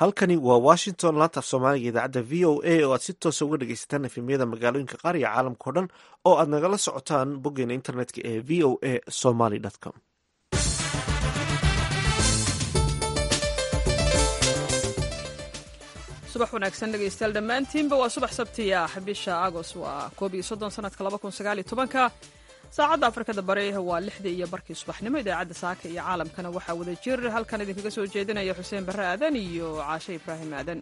halkani waa washington laanta af soomaaliga idaacadda v o a oo aad si toosa uga dhegeysataan efemyada magaalooyinka qaar iyo caalamka o dhan oo aad nagala socotaan boggeena internetka ee v o a somaly com subax wanaagsan dhegaystayaal dhammaantiinba waa subax sabti ah bisha agoost waa koob iyo soddon sanadka laba kun sagaal iyo tobanka saacadda afrikada bari waa lixdii iyo barkii subaxnimo idaacadda saaka iyo caalamkana waxaa wada jir halkan idinkaga soo jeedinaya xuseen barre aadan iyo caashe ibraahim aadan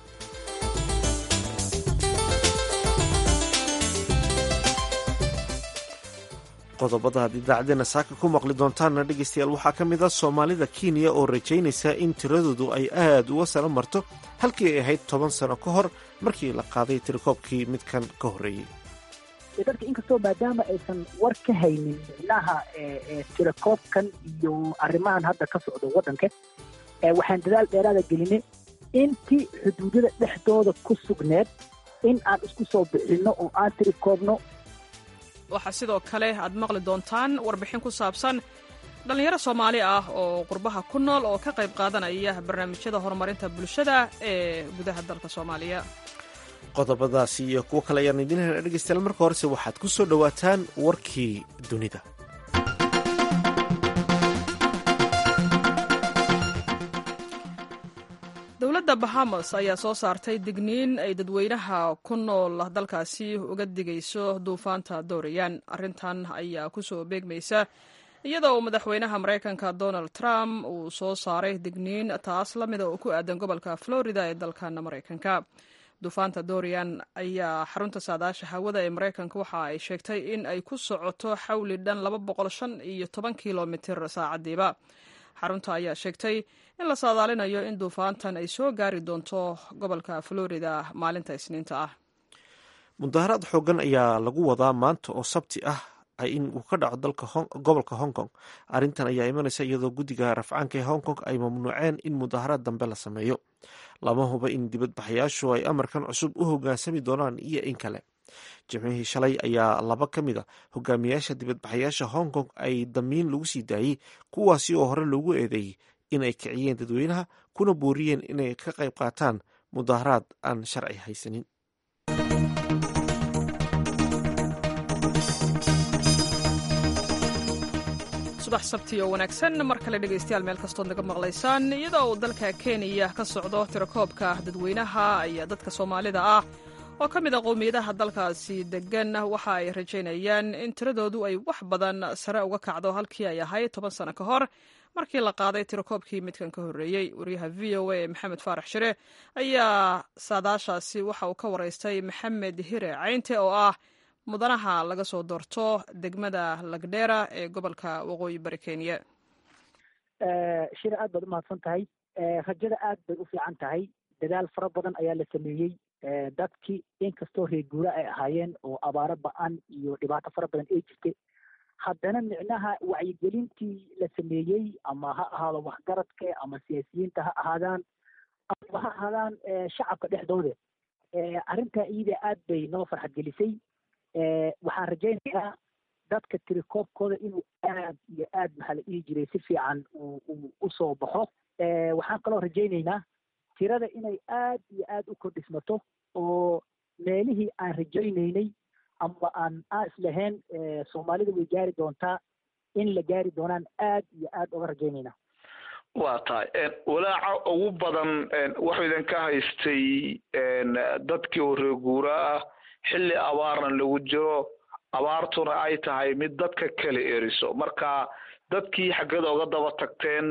qodobada aad idaacadeena saaka ku maqli doontaanna dhegeystayaal waxaa ka mid ah soomaalida kenya oo rajaynaysa in tiradoodu ay aad uga sala marto halkii ay ahayd toban sano ka hor markii la qaaday tirikoobkii midkan ka horreeyey dadka inkastoo maadaama aysan war ka haynin micnaha tirakoobkan iyo arrimahan hadda ka socdo waddanka waxaan dadaal dheeraada gelinay intii xuduudada dhexdooda ku sugneed in aan isku soo bixinno oo aan tirikoobno waxaa sidoo kale aad maqli doontaan warbixin ku saabsan dhallinyaro soomaali ah oo qurbaha ku nool oo ka qayb qaadanaya barnaamijyada horumarinta bulshada ee gudaha dalka soomaaliya qodobadaasi iyo kuwo kale ayaan idiin hena dhegeystayaal marka horese waxaad ku soo dhowaataan warkii dunida dowladda bahamas ayaa soo saartay digniin ay dadweynaha ku nool dalkaasi uga digayso duufaanta dorian arrintan ayaa ku soo beegmaysa iyadoo uu madaxweynaha maraykanka donald trump uu soo saaray digniin taas la mida oo ku aadan gobolka florida ee dalkan maraykanka duufaanta dorian ayaa xarunta saadaasha hawada ee maraykanka waxa ay sheegtay in ay ku socoto xawli dhan laba boqol shan iyo toban kilomitir saacadiiba xarunta ayaa sheegtay in la saadaalinayo in duufaantan ay soo gaari doonto gobolka florida maalinta isniinta ah mudaharaad xoogan ayaa lagu wadaa maanta oo sabti ah in uu ka dhaco gobolka hong kong arrintan ayaa imanaysa iyadoo guddiga rafcaanka ee hong kong ay mamnuuceen in mudaharaad dambe la sameeyo lama huba in dibadbaxayaashu ay amarkan cusub u hoggaansami doonaan iyo in kale jimcihii shalay ayaa laba ka mid a hogaamiyaasha dibadbaxayaasha hong kong ay damiin lagu sii daayey kuwaasi oo hore loogu eedeeyey in ay kiciyeen dadweynaha kuna booriyeen inay ka qayb qaataan mudaharaad aan sharci haysanin subax sabti oo wanaagsan mar kale dhegaystayaal meel kastood naga maqlaysaan iyadoo uu dalka kenya ka socdo tirakoobka dadweynaha ayaa dadka soomaalida ah oo ka mid a qowmiyadaha dalkaasi degan waxa ay rajaynayaan in tiradoodu ay wax badan sare uga kacdo halkii ay ahayd toban sano ka hor markii la qaaday tirakoobkii midkan ka horreeyey wariyaha v o a ee maxamed faarax shire ayaa saadaashaasi waxa uu ka waraystay maxamed hire caynte oo ah mudanaha laga soo doorto degmada lagdheera ee gobolka waqooyi bari kenya shire aad baad umahadsan tahay rajada aad bay u fiican tahay dadaal fara badan ayaa la sameeyey dadkii inkastoo reeguura ay ahaayeen oo abaaro ba-an iyo dhibaato fara badan ay jirtay haddana micnaha wacyigelintii la sameeyey ama ha ahaado waxgaradka ama siyaasiyiinta ha ahaadaan ama ha ahaadaan shacabka dhexdooda arrintaa iyada aad bay noo farxad gelisay waxaan rajaynayaa dadka tirikoobkooda inuu aad iyo aad maxaa la dhihi jiray si fiican uu usoo baxo waxaan kaloo rajaynaynaa tirada inay aad iyo aad u kordhismato oo meelihii aan rajaynaynay ama aan aan islahayn soomaalida way gaari doontaa in la gaari doonaan aad iyo aad uga rajaynaynaa waa tahay walaaca ugu badan waxuu idinka haystay dadkii oo reeguura ah xilli abaarna lagu jiro abaartuna ay tahay mid dadka kala eriso marka dadkii xaggada uga daba tagteen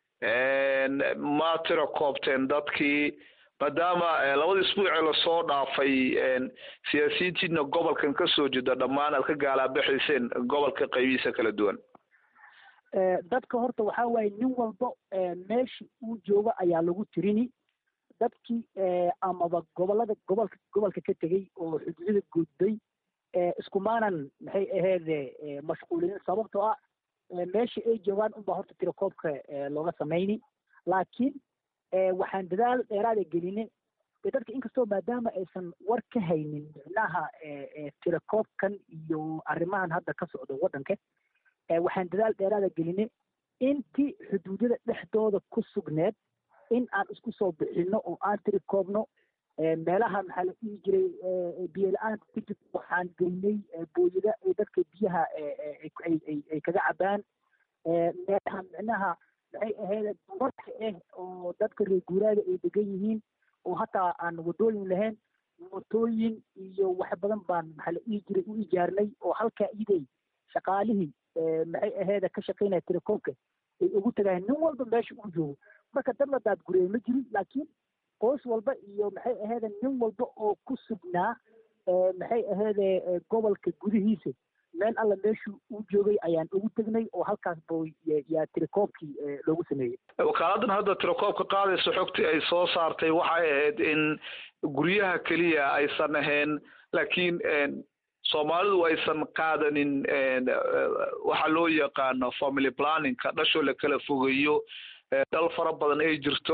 ma tira koobteen dadkii maadaama labada isbuucee lasoo dhaafay siyaasiyiintiina gobolkan kasoo jeeda dhammaan aad ka gaalaabaxayseen gobolka qaybihiisa kala duwan dadka horta waxaa waaye nin walba meesha uu jooga ayaa lagu tirini dadkii amaba gobolada gobolka gobolka ka tegey oo xuduudada gudbay iskumaanan maxay aheede mashquulinin sababtoo ah meesha ay joogaan unbaa horta tirakoobka looga samayni laakiin waxaan dadaal dheeraada gelinay dadka inkastoo maadaama aysan war ka haynin micnaha tirakoobkan iyo arrimahan hadda ka socdo waddanka waxaan dadaal dheeraada gelinay intii xuduudada dhexdooda ku sugneed in aan isku soo bixino oo aan tiri koobno meelaha maxaa la dhihi jiray biyo la-aanta ka jirta waxaan geynay booyada ay dadka biyaha ay kaga cabaan meelaha micnaha maxay ahayd dumarka ah oo dadka reer guuraaga ay degan yihiin oo hataa aan wadooyin lahayn mootooyin iyo wax badan baan maxaa la dhihi jiray u ijaarnay oo halkaa iday shaqaalihii maxay aheeda ka shaqaynaya telekoomka ay ugu tagayaan nin walba meesha uu joogo marka dad la daadguriyay ma jirin laakiin qoys walba iyo maxay aheede nin walba oo ku sugnaa maxay aheede gobolka gudihiisa meel alla meeshuu u joogay ayaan ugu tegnay oo halkaas bo yaa tirakoobkii loogu sameeyey wakaaladdan hadda tirakoobka qaadaysa xogtii ay soo saartay waxay ahayd in guryaha keliya aysan ahayn laakiin soomaalidu aysan qaadanin waxa loo yaqaano family planningka dhashoo la kala fogeeyo dal fara badan ay jirto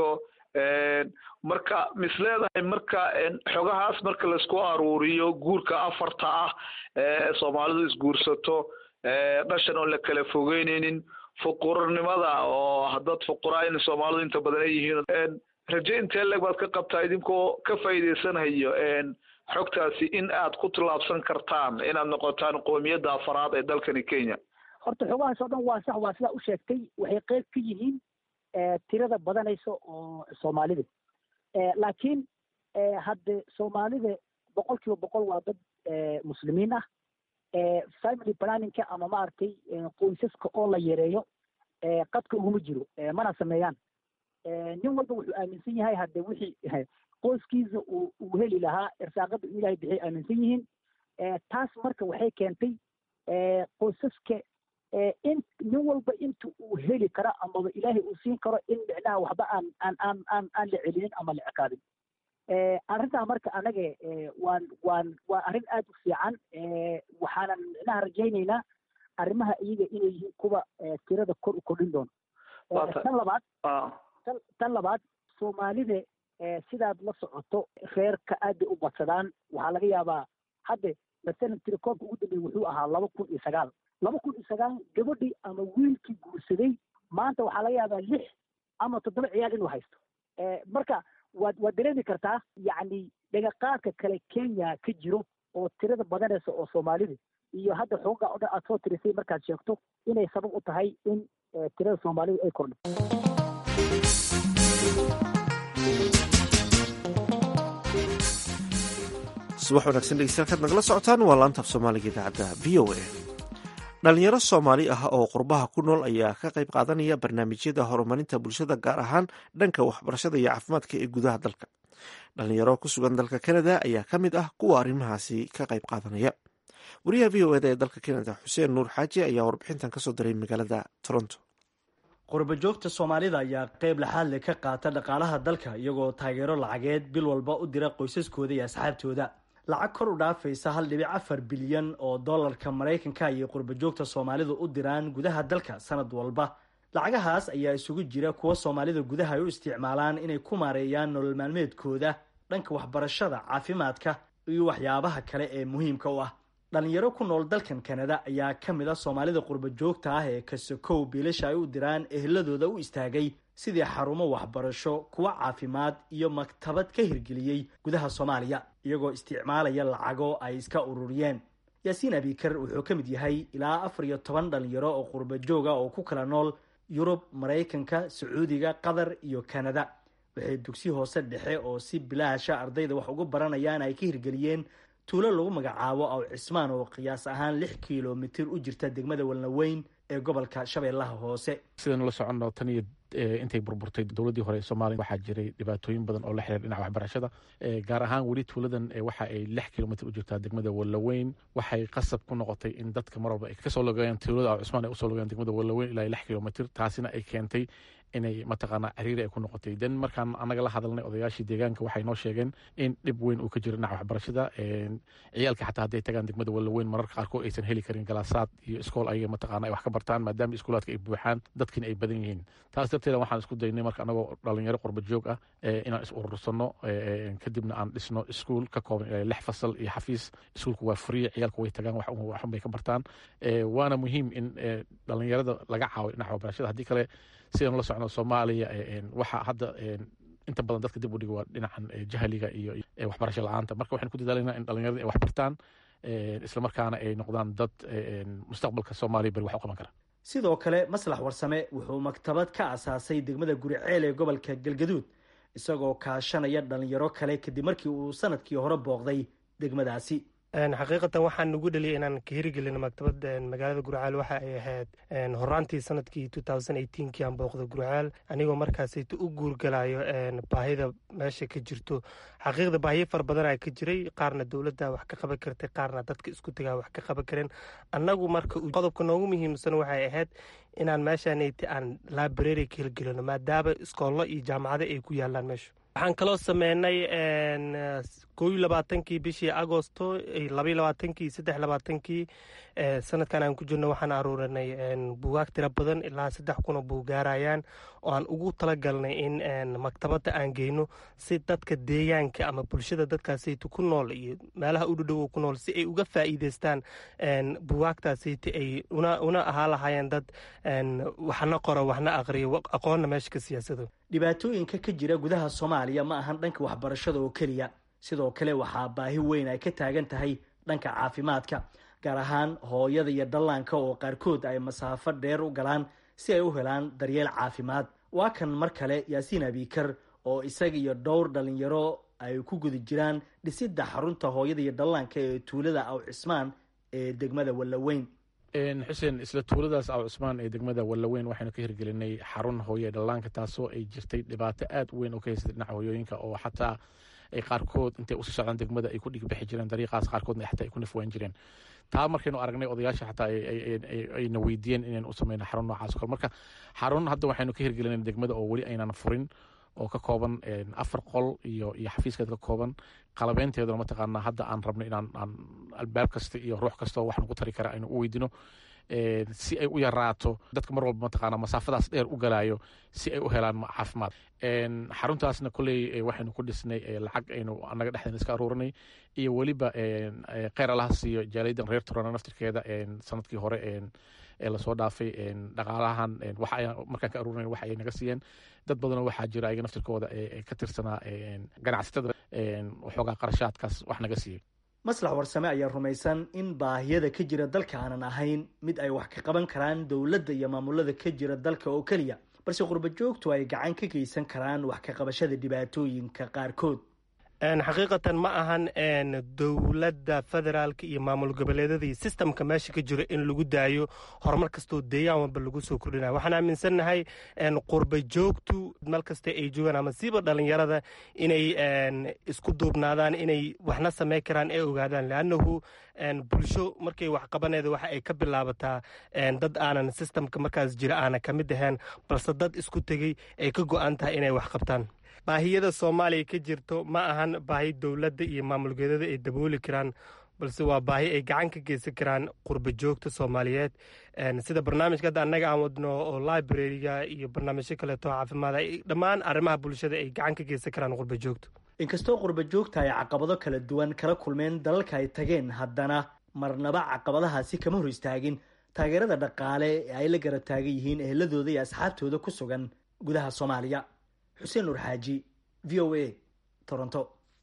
marka mis leedahay marka xogahaas marka laisku aruuriyo guurka afarta ah ee soomaalidu isguursato dhashan oon la kala fogeyneynin fuqurnimada oo dad fuqura in soomaalidu inta badan ay yihiin raje intee leg baad ka qabtaa idinkoo ka faa'iidaysanayo xogtaasi in aad ku tallaabsan kartaan inaad noqotaan qoomiyadda afaraad ee dalkani kenya horta xogahaas oo dhan waa sax waa sidaa u sheegtay waxay qeyb ka yihiin tirada badanaysa oo soomaalida laakiin hadde soomaalida boqol kiiba boqol waa dad muslimiin ah family planningka ama maaragtay qoysaska oo la yareeyo qadka uguma jiro mana sameeyaan nin walba wuxuu aaminsan yahay hadde wixii qoyskiisa uu uu heli lahaa irsaaqada uu ilahay bixiyay aaminsan yihiin taas marka waxay keentay qoysaska in nin walba inta uu heli karo amaba ilaahay uu siin karo in micnaha waxba aan aan aan aan aan la celinin ama la ciqaabin arrintaa marka anaga waan waan waa arrin aad u fiican waxaanan micnaha rajaynaynaa arrimaha iyaga inay yihiin kuwa tirada kor u kordhin doono tan labaad tan labaad soomaalida sidaad la socoto reerka aad bay u badsadaan waxaa laga yaabaa hadde masalan tirakoobka ugu dambeeyey wuxuu ahaa laba kun iyo sagaal laba kun iyo sagaal gabadhii ama wiilkii guursaday maanta waxaa laga yaabaa lix ama toddoba ciyaal inuu haysto marka waad waad dareemi kartaa yacni dhagaqaadka kale kenya ka jiro oo tirada badanaysa oo soomaalida iyo hadda xooga o dhan aad soo tirisay markaad sheegto inay sabab u tahay in tirada soomaalida ay kordho subax wanaagsan dhegeystayaal kaad nagala socotaan waa laanta af soomaaliga idaacadda v o a dhalinyaro soomaali ah oo qurbaha ku nool ayaa ka qayb qaadanaya barnaamijyada horumarinta bulshada gaar ahaan dhanka waxbarashada iyo caafimaadka ee gudaha dalka dhalinyaro ku sugan dalka canada ayaa ka mid ah kuwa arrimahaasi ka qayb qaadanaya wariyaha v o eda ee dalka canada xuseen nuur xaaji ayaa warbixintan kasoo diray magaalada toronto qurbajoogta soomaalida ayaa qeyb laxaad le ka qaata dhaqaalaha dalka iyagoo taageero lacageed bil walba u dira qoysaskooda iyo asxaabtooda lacag kor u dhaafaysa hal dhibic afar bilyan oo dollarka maraykanka ayay qurbajoogta soomaalidu u diraan gudaha dalka sanad walba lacagahaas ayaa isugu jira kuwa soomaalida gudaha ay u isticmaalaan inay ku maareeyaan nolol maalmeedkooda dhanka waxbarashada caafimaadka iyo waxyaabaha kale ee muhiimka u ah dhalinyaro ku nool dalkan kanada ayaa ka mid a soomaalida qurbajoogta ah ee kasokow biilasha ay u diraan eheladooda u istaagay sidii xarumo waxbarasho kuwa caafimaad iyo maktabad ka hirgeliyey gudaha soomaaliya iyagoo isticmaalaya lacago ay iska ururiyeen yaasiin abikar wuxuu ka mid yahay ilaa afar iyo toban dhalinyaro oo qurbajooga oo ku kala nool yurub maraykanka sacuudiga qatar iyo kanada waxay dugsi hoose dhexe oo si bilaasha ardayda wax ugu baranayaan ay ka hirgeliyeen tuulo lagu magacaabo aw cismaan oo qiyaas ahaan lix kilomitir u jirta degmada walnaweyn ee gobolka shabeellaha hoose sidaynu la soconno tan iyo intay burburtay dowladdii hore ee soomaaliya waxaa jiray dhibaatooyin badan oo la xiriir dhinaca waxbarashada gaar ahaan weli tuuladan waxa ay lix kilomitr u jirtaa degmada wallaweyn waxay qasab ku noqotay in dadka mar walba ay kasoo logayaan tuulada aw cismaan ay usoo logayaan degmada wallaweyn ilaa lix kilomitr taasina ay keentay inay mataqaanaa ciriiri ay ku noqotay den markaan annaga la hadalnay odayaashii deegaanka waxay noo sheegeen in dhib weyn uu ka jiro dhinaca waxbarashada ciyaalka xataa hadday tagaan degmada wallaweyn mararka qaarkood aysan heli karin galaasaad iyo iskool ayaga mataqaana ay wax ka bartaan maadaama iskuulaadka ay buuxaan dadkiina ay badan yihiin taas xaqiiqateeda waxaan isku daynay marka anagoo dhalinyaro qurba joog ah inaan is urursano kadibna aan dhisno iskuol ka kooban ilaa lix fasal iyo xafiis iskuolku waa free ciyaalku way tagaan waxun bay ka bartaan waana muhiim in dhalinyarada laga caawiyo dhinaca waxbarashada haddii kale sidaan la socno soomaaliya waxa hadda inta badan dadka dib u dhiga waa dhinacan jahliga iyo waxbarasho la-aanta marka waxaan ku dadaalayna in dhalinyarada ay wax bartaan islamarkaana ay noqdaan dad mustaqbalka soomaaliya beri wax u qaban kara sidoo kale maslax warsame wuxuu maktabad ka asaasay degmada guriceel ee gobolka galgaduud isagoo kaashanaya dhalinyaro kale kadib markii uu sanadkii hore booqday degmadaasi xaqiiqatan waxaan nagu dhaliyay inaan ka hirigelino maktabad magaalada gurceel waxa ay ahayd horaantii sanadkii kii aan booqda gurceel anigoo markaasayta u guurgalayo baahida meesha ka jirto xaqiiqda baahiyo fara badanaa ka jiray qaarna dowladda wax ka qaban kartay qaarna dadka isku tagaa wax ka qaban karin annagu marka qodobka noogu muhiimsan waxay ahayd inaan meeshaanayta aan library ka hirgelino maadaama iskoollo iyo jaamacado ay ku yaalaan meesha waxaan kaloo sameynay koo iyo labaatankii bishii agosto labaiyo labaatankii saddex labaatankii sanadkan aan ku jirno waxaan aruurinay buugaag tiro badan ilaa saddex kunoo buugaarayaan oo aan ugu talagalnay in maktabadda aan geyno si dadka deegaanka ama bulshada dadkaasayta ku nool iyo meelaha u dhadhowo ku nool si ay uga faa'iideystaan buugaagtaasayta ay una ahaa lahaayeen dad waxna qoro waxna aqriyo aqoonna meesha ka siyaasado dhibaatooyinka ka jira gudaha soomaaliya ma ahan dhanka waxbarashada oo keliya sidoo kale waxaa baahi weyn ay ka taagan tahay dhanka caafimaadka gaar ahaan hooyada iyo dhallaanka oo qaarkood ay masaafo dheer u galaan si ay u helaan daryeel caafimaad waa kan mar kale yaasiin abikar oo isaga iyo dhowr dhalinyaro ay ku guda jiraan dhisidda xarunta hooyada iyo dhallaanka ee tuulada aw cismaan ee degmada wallaweyn xuseen isla tuuladaas aw cusmaan ee degmada wallaweyn waxaynu ka hirgelinay xarun hooye dhallaanka taasoo ay jirtay dhibaato aad u weyn oo ka haysatay dhinaca hooyooyinka oo xataa ay qaarkood intay usii socdaan degmada ay ku dhigbixi jireen dariiqaas qaarkoodna xataa ay ku nafwaan jireen taa markaynu aragnay odayaasha xataa ayna weydiiyeen inaynu u sameyno xarun noocaas o kale marka xarun hadda waxaynu ka hirgelinay degmada oo weli aynan furin oo ka kooban afar qol iyo iyo xafiiskeed ka kooban qalabeynteeduna mataqaanaa hadda aan rabno inaan aan albaab kasta iyo ruux kastao wax nagu tari kara aynu u weydino si ay u yaraato dadka mar walba mataqaana masaafadaas dheer u galaayo si ay u helaan caafimaad xaruntaasna kolley waxaynu ku dhisnay lacag aynu anaga dhexdeena iska aruurinay iyo weliba kheyr allaha siiyo jaaliyadan reer turana naftirkeeda sanadkii hore ee lasoo dhaafay dhaqaalahan markaan ka aruurinay waxa ay naga siiyeen dad badanoo waxaa jira ayaga naftirkooda ka tirsanaa ganacsatada waxoogaa qarashaadkaas wax naga siiyey maslax warsame ayaa rumaysan in baahiyada ka jira dalka aanan ahayn mid ay wax ka qaban karaan dowladda iyo maamulada ka jira dalka oo keliya balse qurba joogtu ay gacan ka geysan karaan wax ka qabashada dhibaatooyinka qaarkood xaqiiqatan ma ahan dowladda federaalka iyo maamul goboleedada iyo sistamka meesha ka jiro in lagu daayo horumar kastoo deegaan walba lagu soo kordhinayo waxaan aaminsannahay qurba joogtu meel kasta ay joogaan ama siiba dhalinyarada inay isku duubnaadaan inay waxna sameyn karaan ee ogaadaan leannahu bulsho markay wax qabaneeda waxa ay ka bilaabataa dad aanan sistamka markaas jira aanan ka mid ahayn balse dad isku tegey ay ka go-an tahay inay wax qabtaan baahiyada soomaaliya ka jirto ma ahan baahi dowladda iyo maamulgeedada ay dabooli karaan balse waa baahi ay gacan ka geysan karaan qurba joogta soomaaliyeed sida barnaamijka hadda annaga aan wadno oo librariga iyo barnaamijyo kaleeto caafimaada dhammaan arrimaha bulshada ay gacan ka geysan karaan qurba joogta inkastoo qurba joogta ay caqabado kala duwan kala kulmeen dalalka ay tageen haddana marnaba caqabadahaasi kama hor istaagin taageerada dhaqaale ee ay la garab taagan yihiin eheladooda iyo asxaabtooda ku sugan gudaha soomaaliya xuseen nur xaaji v o a toronto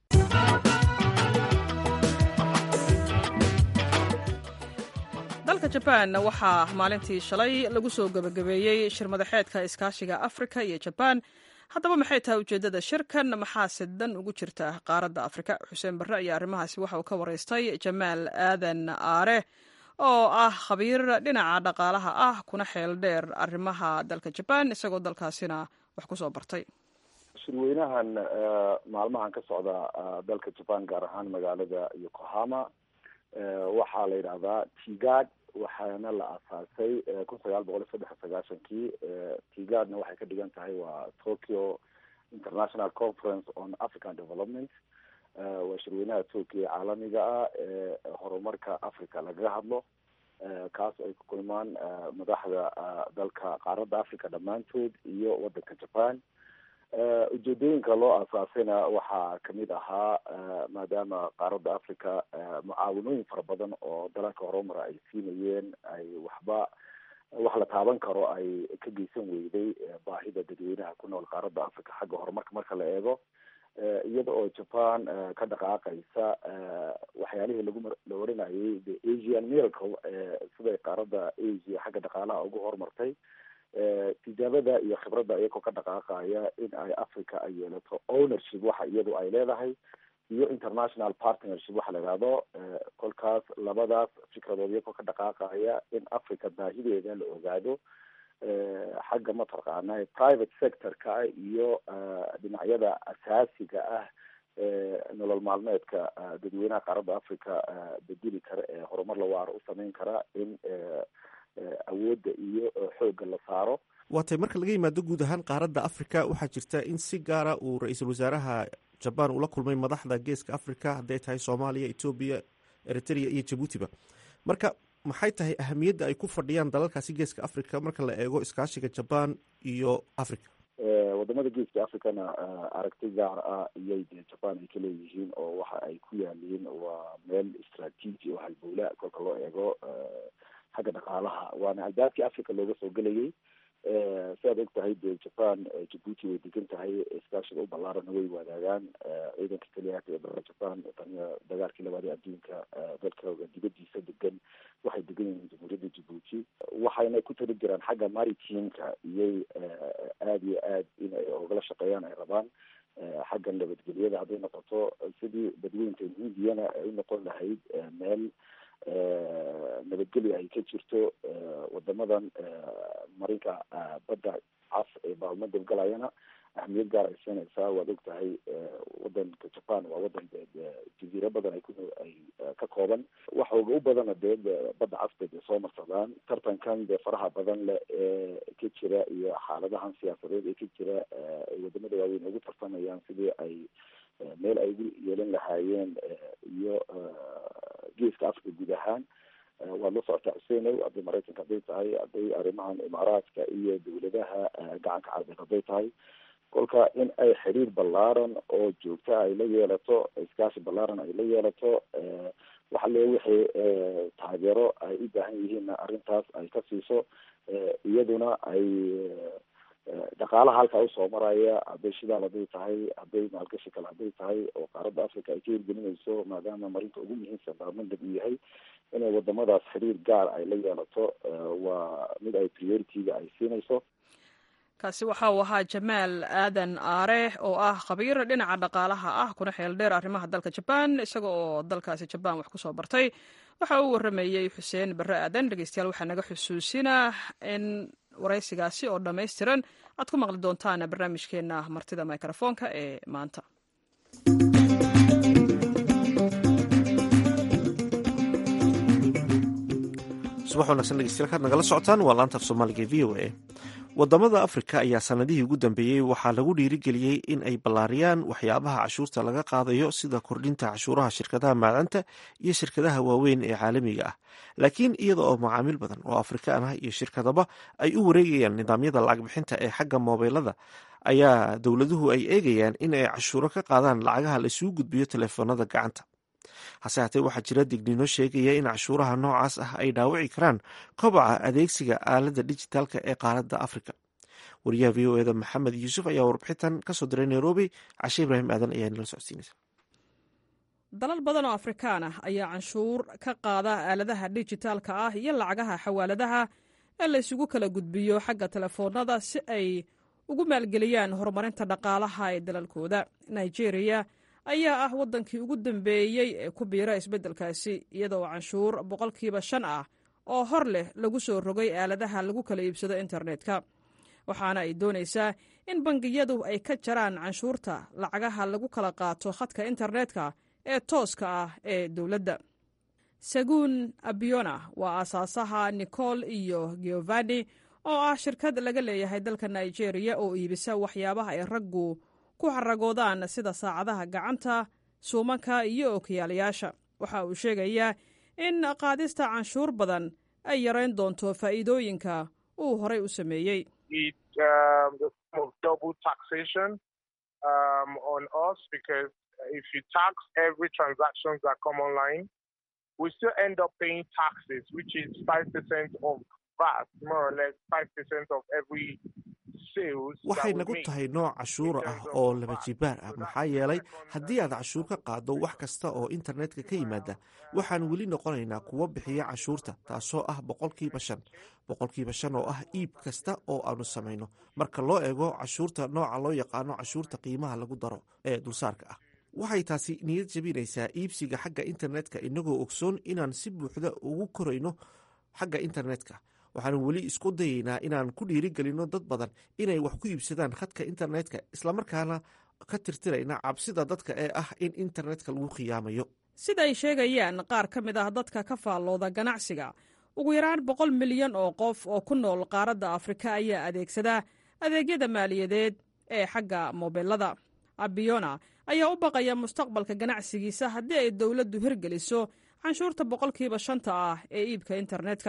dalka jabaan waxaa maalintii shalay lagu soo gebagabeeyey shir madaxeedka iskaashiga afrika iyo jabaan haddaba maxay tahay ujeeddada shirkan maxaase dan ugu jirta qaaradda afrika xuseen barre ayaa arrimahaasi waxa uu ka waraystay jamaal aadan aare oo ah khabiir dhinaca dhaqaalaha ah kuna xeel dheer arrimaha dalka jabaan isagoo dalkaasina wax ku soo bartay shirweynahan maalmahan ka socda dalka jaban gaar ahaan magaalada yokohama waxaa la yidhahdaa tigad waxaana la aasaasay kun sagaal boqol iyo saddex sagaashankii tigadna waxay ka dhigan tahay waa tokyo international conference on african development waa shirweynaha tokyo caalamiga ah ee horumarka africa lagaga hadlo kaas ay ku kulmaan madaxda dalka qaaradda africa dhammaantood iyo waddanka japan ujeedooyinka loo aasaasayna waxaa kamid ahaa maadaama qaaradda africa mucaawinooyin fara badan oo dalalka horumara ay siinayeen ay waxba wax la taaban karo ay ka geysan weyday baahida dadweynaha ku nool qaaradda africa xagga horumarka marka la eego iyada oo japan ka dhaqaaqaysa waxyaalihii lagu la oranayay the asian miracle siday qaaradda asia xagga dhaqaalaha ugu horumartay tijaabada iyo khibradda iyagoo ka dhaqaaqaya in ay africa ay yeelato ownership waxa iyadu ay leedahay iyo international partnership waxa la ihahdo kolkaas labadaas fikradood iyagoo ka dhaqaaqaya in africa baahideeda la ogaado xagga mataqaana private sector-ka iyo dhinacyada asaasiga ah nolol maalmeedka dadweynaha qaaradda africa bedeli kara ee horumar la waaro u sameyn kara in awoodda iyo xoogga la saaro waatay marka laga yimaado guud ahaan qaaradda africa waxaa jirta in si gaara uu ra-iisul wasaaraha jaban ula kulmay madaxda geeska africa hadday tahay soomaaliya etoobiya eritrea iyo jabuutiba marka maxay tahay ahamiyadda ay ku fadhiyaan dalalkaasi geeska africa marka la eego iskaashiga jaban iyo africa wadamada geeska africana aragti gaar ah iyay dee japan ay ka leeyihiin oo waxa ay ku yaaliin waa meel istraatiiji oo halbowla kolka loo eego xagga dhaqaalaha waana albaabkii africa looga soo gelayay si aad og tahay dee japan jabuuti way degan tahay iskaashiga u ballaarana way wadaagaan ciidanka keliyaaka ee dalka japan taniya dagaalkii labaad ee adduunka dalkooga dibadiisa degan waxay degan yihiin jamhuuriyadda jabuuti waxayna ku tali jiraan xagga maritimka iyay aada iyo aad in ay ogala shaqeeyaan ay rabaan xagga nabadgelyada hadday noqoto sidii badweynta hindiyana ay unoqon lahayd meel nabadgelya ay ka jirto wadamadan marinka badda cas ee baalmadab galayana ahmiyad gaar ay siinaysaa waad og tahay wadanka japan waa wadan jaziiro badan ay ku ay ka kooban waxooga u badana dee badda cas bay dee soo marsadaan tartankan dee faraha badan leh ee ka jira iyo xaaladahan siyaasadeed ee ka jira ay wadamada waaweyn ugu tartamayaan sidii ay meel ay ugu yeelan lahaayeen iyo geeska africa guud ahaan waad la socotaa xuseenow hadday maraykanka hadday tahay hadday arrimahan imaaraadka iyo dawladaha gacanka carabeed hadday tahay kolka in ay xiriir ballaaran oo joogta ay la yeelato iskaashi ballaaran ay la yeelato waxa le wixii taageero ay u baahan yihiinna arrintaas ay ka siiso iyaduna ay dhaqaalaha halkaa usoo maraya hadday shidaal hadday tahay hadday maalgashi kale hadday tahay oo qaaradda africa ay ka hirgelinayso maadaama marinta ugu muhiimsan baarmandab uu yahay inay wadamadaas xiriir gaar ay la yeelato waa mid ay priority-ga ay siinayso kaasi waxa uu ahaa jamaal aadan aare oo ah khabiir dhinaca dhaqaalaha ah kuna xeel dheer arrimaha dalka jabaan isaga oo dalkaasi jabaan wax kusoo bartay waxa uu waramayey xuseen barre aadan dhegeystayaal waxaa naga xusuusinaa in waraysigaasi oo dhammaystiran aad ku maqli doontaan barnaamijkeena martida mikrofoonka ee maanta subax wanagsan dhegeystayaal kaad nagala socotaan waa laanta af soomaaliga e v o a wadamada afrika ayaa sanadihii ugu dambeeyey waxaa lagu dhiirigeliyey in ay ballaariyaan waxyaabaha cashuurta laga qaadayo sida kordhinta cashuuraha shirkadaha maacdanta iyo shirkadaha waaweyn ee caalamiga ah laakiin iyada oo macaamiil badan oo afrikaan ah iyo shirkadaba ay u wareegayaan nidaamyada lacag bixinta ee xagga moobeelada ayaa dowladuhu ay eegayaan in ay cashuuro ka qaadaan lacagaha la isugu gudbiyo teleefoonada gacanta hase haatee waxaa jira digniino sheegaya in cashuuraha noocaas ah ay dhaawici karaan kobaca adeegsiga aaladda dijitaalka ee qaaradda afrika wariyaha v o eda maxamed yuusuf ayaa warbixintan kasoo diray nairobi cashe ibraahim aadan ayaa nala socodsiinaysa dalal badan oo afrikaan ah ayaa canshuur ka qaada aaladaha dijitaalka ah iyo lacagaha xawaaladaha ee la isugu kala gudbiyo xagga telefoonada si ay ugu maalgeliyaan horumarinta dhaqaalaha ee dalalkooda nigeria ayaa ah waddankii ugu dambeeyey ee ku biira isbeddelkaasi iyadoo canshuur boqolkiiba shan ah oo hor leh lagu soo rogay aaladaha lagu kala iibsado internetka waxaana ay doonaysaa in bangiyadu ay ka jaraan canshuurta lacagaha lagu kala qaato khadka internetka ee tooska ah ee dowladda saguun abiona waa aasaasaha nicol iyo giovanni oo ah shirkad laga leeyahay dalka nigeria oo iibisa waxyaabaha ay raggu ku xaragoodaan sida saacadaha gacanta suumanka iyo ookiyaalayaasha waxa uu sheegayaa in qaadista canshuur badan ay yarayn doonto faa'iidooyinka uu horay u sameeyey we still end up paying taxes, which is 5% of VAT, more or less 5% of every sales. waxay nagu tahay nooc cashuur ah oo laba jibaar ah maxaa yeelay haddii aad cashuur ka qaaddo wax kasta oo internetka ka yimaada waxaan weli noqonaynaa kuwa bixiya cashuurta taasoo ah boqolkiiba shan boqolkiiba shan oo ah iib kasta oo aanu samayno marka loo eego cashuurta nooca loo yaqaano cashuurta qiimaha lagu daro ee dulsaarka ah waxay taasi niyad jebinaysaa iibsiga xagga internetka inagoo ogsoon inaan si buuxda ugu korayno xagga internetka waxaan weli isku dayaynaa inaan ku dhiirigelinno dad badan inay wax ku iibsadaan khadka internetka islamarkaana ka tirtirayna cabsida dadka ee ah in internetka lagu khiyaamayo sida ay sheegayaan qaar ka mid ah dadka ka faallooda ganacsiga ugu yaraan boqol milyan oo qof oo ku nool qaaradda afrika ayaa adeegsada adeegyada maaliyadeed ee xagga mobilada abiona ayaa u baqaya mustaqbalka ganacsigiisa haddii ay dowladdu hirgeliso canshuurta boqolkiiba shanta ah ee iibka internetka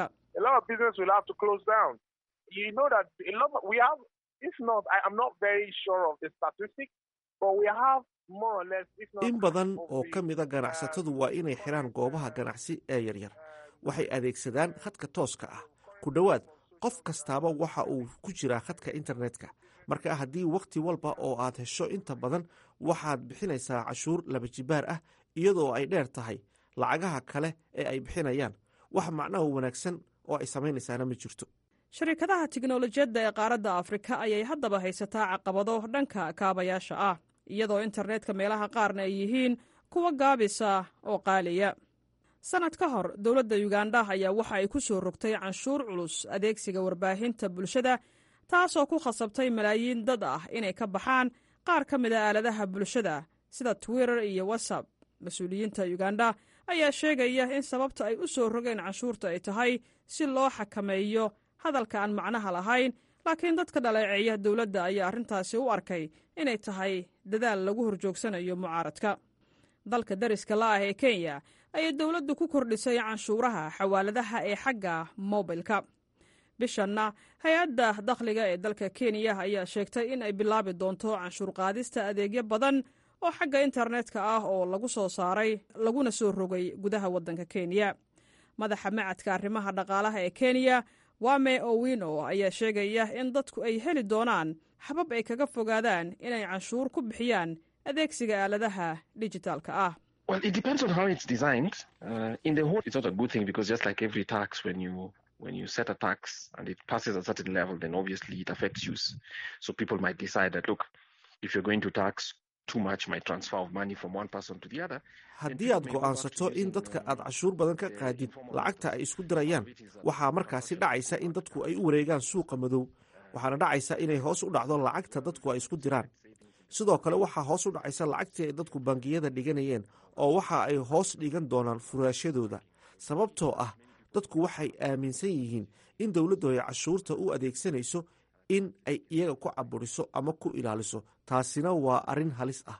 in badan oo ka mida ganacsatadu waa inay xiraan goobaha ganacsi ee yaryar waxay adeegsadaan khadka tooska ah ku dhowaad qof kastaaba waxa uu ku jiraa khadka internetka marka haddii wakhti walba oo aad hesho inta badan waxaad bixinaysaa cashuur laba jibaar ah iyadoo ay dheer tahay lacagaha kale ee ay bixinayaan wax macnaha wanaagsan oo ay samaynaysaana ma jirto sharikadaha tiknolojiyadda ee qaaradda afrika ayay haddaba haysataa caqabado dhanka kaabayaasha ah iyadoo internetka meelaha qaarna ay yihiin kuwa gaabisa oo qaaliya sannad ka hor dowladda yugandha ayaa waxa ay ku soo rogtay canshuur culus adeegsiga warbaahinta bulshada taasoo ku khasabtay malaayiin dad ah inay ka baxaan qaar ka mid a aaladaha bulshada sida twitter iyo whatsapp mas-uuliyiinta yugandha ayaa sheegaya in sababta ay u soo rogeen canshuurta ay tahay si loo xakameeyo hadalka aan macnaha lahayn laakiin dadka dhaleeceeya dowladda ayaa arrintaasi u arkay inay tahay dadaal lagu horjoogsanayo mucaaradka dalka dariska la ah ee kenya ayay dowladdu ku kordhisay canshuuraha xawaaladaha ee xagga mobilka bishanna hay-adda dakhliga ee dalka kenya ayaa sheegtay in ay bilaabi doonto canshuur qaadista adeegyo badan oo xagga internetka ah oo lagu soo saaray laguna soo rogay gudaha waddanka kenya madaxa macadka arrimaha dhaqaalaha ee kenya wame owino ayaa sheegaya in dadku ay heli doonaan habab ay kaga fogaadaan inay canshuur ku bixiyaan adeegsiga aaladaha dijitaalka ah Well, it depends on how it's designed. Uh, in the whole, it's not a good thing because just like every tax, when you when you set a tax and it passes a certain level, then obviously it affects use. So people might decide that look, if you're going to tax too much, might transfer of money from one person to the other. haddii aad go'aansato in dadka aad cashuur badan ka qaadid lacagta ay isku dirayaan waxaa markaasi dhacaysa in dadku ay u wareegaan suuqa madow waxaana dhacaysa inay hoos u dhacdo lacagta dadku ay isku diraan sidoo kale waxaa hoos u dhacaysa lacagtii ay dadku bangiyada dhiganayeen oo waxa ay hoos dhigan doonaan furaashadooda sababtoo ah dadku waxay aaminsan yihiin in dowladdu ay cashuurta u adeegsanayso in ay iyaga ku caburiso ama ku ilaaliso taasina waa arrin halis ah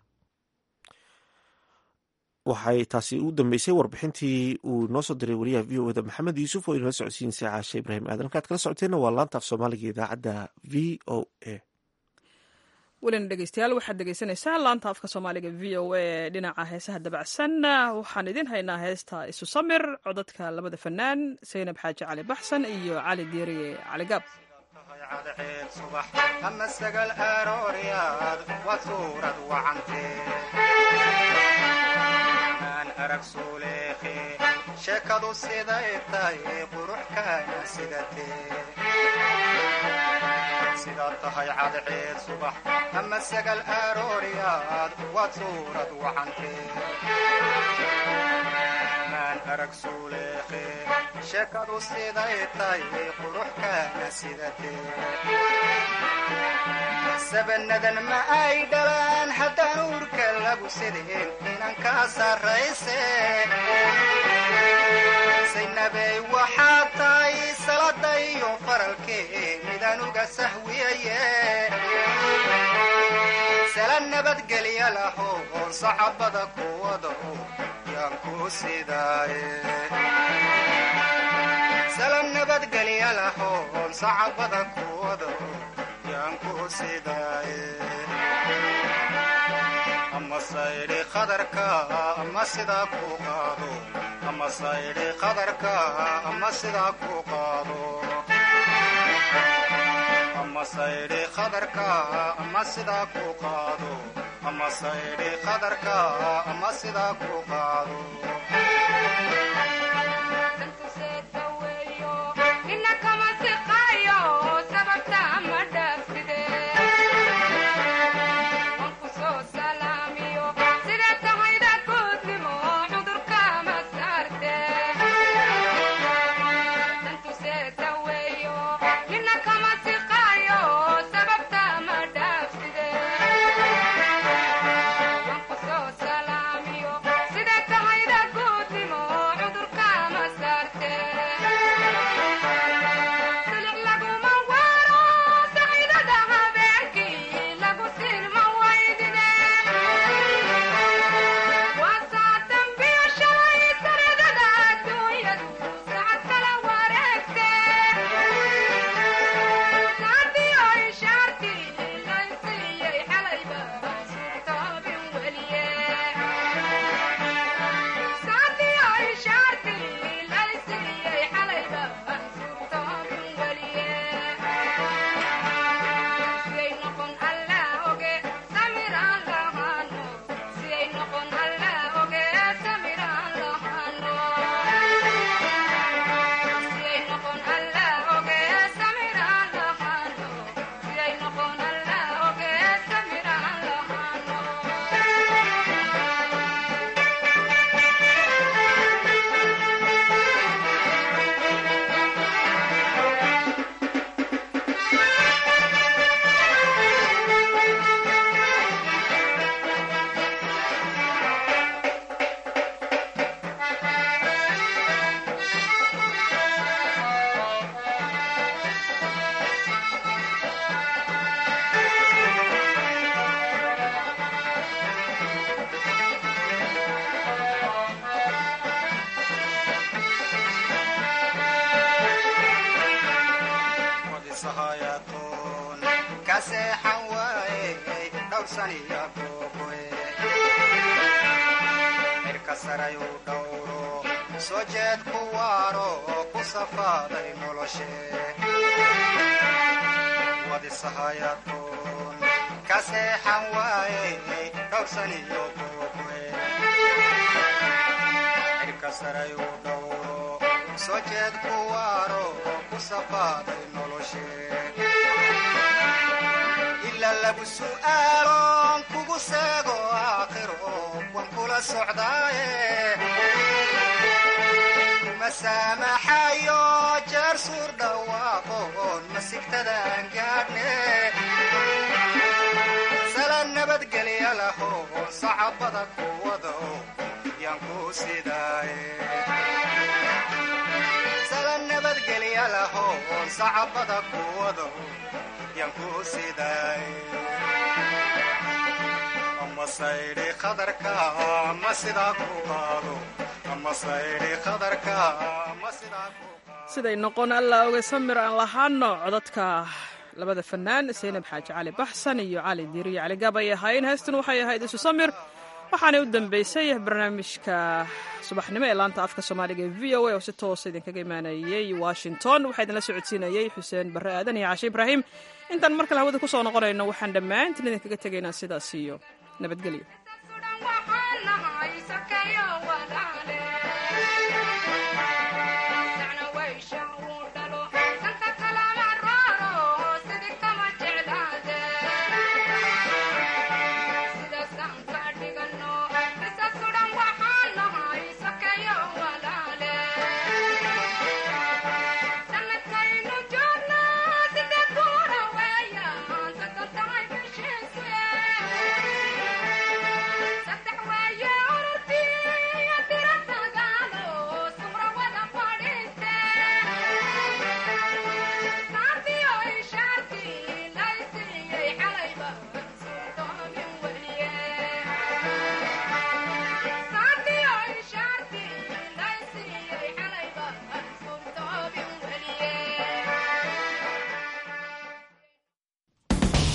waxay taasi u dambeysay warbixintii uu noo soo diray wariyaha v o eda maxamed yuusuf oo inala socodsiinaysa caashe ibraahim aadan halkaad kala socoteenna waa laanta af soomaaliga idaacadda v o a welina dhegeystayaal waxaad dhegeysanaysaan laanta afka soomaaliga v o a dhinaca heesaha dabacsan waxaan idin haynaa heesta isu samir codadka labada fanaan saynab xaaji cali baxsan iyo cali diiriye cali gaab cadceed subax ama sagal arooryaad waa suurad wacantee arag suuleekhe sheekadu siday tahay qurux kaana sidatee sidaad tahay cadceed subax ama sagal arooryaad waad suurad wacantee maan arag suuleekhe sheekadu siday tahay qurux kaana sidatee sabanadan ma ay dhalaan haddaan uurka lagu sideen inan kaa sarrayse saynabey waxaad tahay salada iyo faralkee midaan uga sahwiyaye sala nabadgelya laho oon sacabada kuwada yaan ku sidaaye sala nabadgelya lahoon sacabada kuwado yaan ku sidaaye ama saydhi qadarka ama sidaa ku qaado ama saydhi qadarka ama sidaa ku qaado ama saydhi qadarka ama sidaa ku qaado ama saydhi qadarka ama sidaa ku qaado mirka sarayu dhowro soo jeed ku waaro oo ku safaaday noloshe wadisahayaadkoon ka seexan waaye dhowrsaniyo boogwe mirka sarayu dhowro soo jeed ku waaro oo ku safaaday noloshe ila lagu su'aaloon kugu seego aakhiro wan kula socdaaye kuma saamaxayo jeer suur dhawaaqoon masigtadaan gaadhne sala nabadgelya lahoon sacabada kuwado yaan ku sidaaye sala nabadgelya lahoon sacabada kuwado ama saydhi qadarka ama sidaa ku qaado ama saydhi qadarka ama sidaa ku siday noqon allaa oge samir aan lahaano codadka labada fanaan saynab xaaji cali baxsan iyo cali diiriyo cali gaab ay ahaayeen heestan waxay ahayd isu samir waxaanay u dambeysay barnaamijka subaxnimo ee laanta afka soomaaliga ee v o a oo si toosa idinkaga imaanayey washington waxaa idinla socodsiinayey xuseen barre aadan iyo cashe ibraahim intaan mar kale hawada ku soo noqonayno waxaan dhammaantiin idinkaga tegaynaa sidaas iyo nabadgelyo